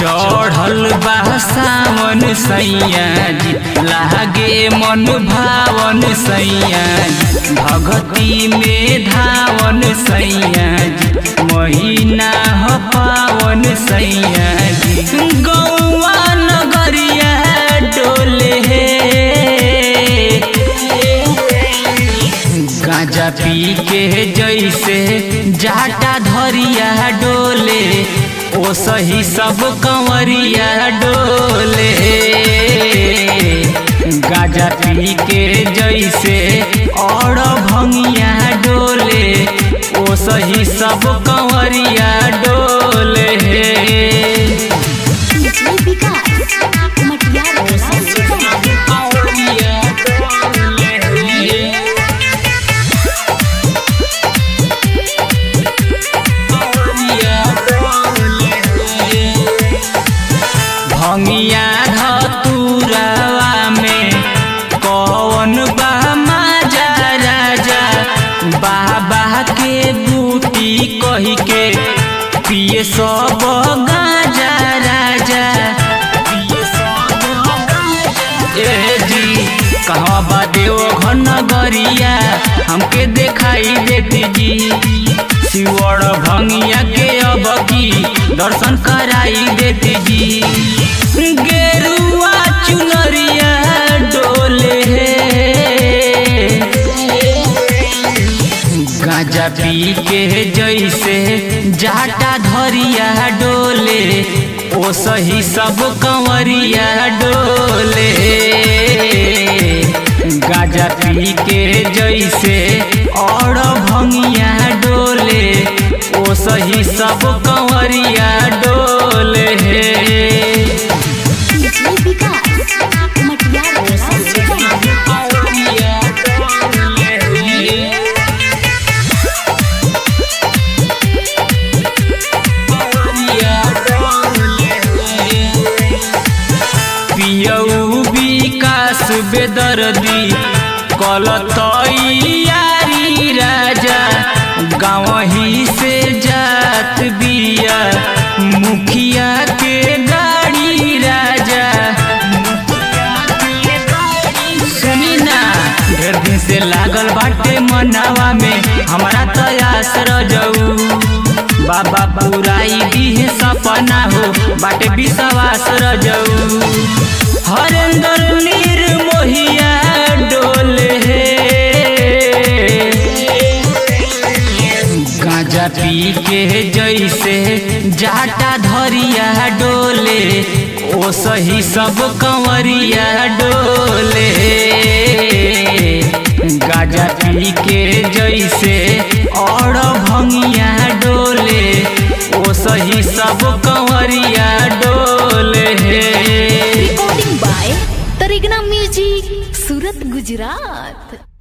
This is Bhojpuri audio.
चढ़ल बा सावन सैया जी लागे मन भावन सैया जी भगती में धावन सैया जी महीना ह पावन सैया जी गौआ नगरिया डोले गांजा पी के जैसे जाटा धरिया डोले ओ सही सब कंवरिया डोले गांजा पी के जैसे और भंगिया डोले ओ सही सब कंवरिया डोले डीजे विकास मटियार सीतामढ़ी भंगिया धतुरवा में कौन बा माजा राजा बाबा के बूटी कही के पिए सब गाजा राजा ए जी कहवा बा देव घन गरिया हमके देखाई देती जी शिवड़ भंगिया के अब की दर्शन कराई देती जी गेरुआ चुनरिया डोले गांजा पी के जैसे जाटा धरिया डोले ओ सही सब कंवरिया डोले गांजा पी के जैसे और भंगिया डोले ओ सही सब कंवरिया डोले डीजे विकास मटियार सीतामढ़ी पियऊ विकास बेदर्दी कलतैयारी राजा गाँव ही से जात बिया मुखिया के गाड़ी राजा सुनी ना ढेर दिन से लागल बाटे मनावा में हमारा तयास रजऊ बाबा पुराई दिहे सपना हो बाटे विश्वास रजऊ हरेंद्र निर्मोहिया डोले गांजा पी के जैसे जाटा धरिया डोले ओ सही सब कंवरिया डोले गांजा पी के जैसे और भंगिया डोले ओ सही सब कंवरिया डोले recording by Taregna music Surat Gujarat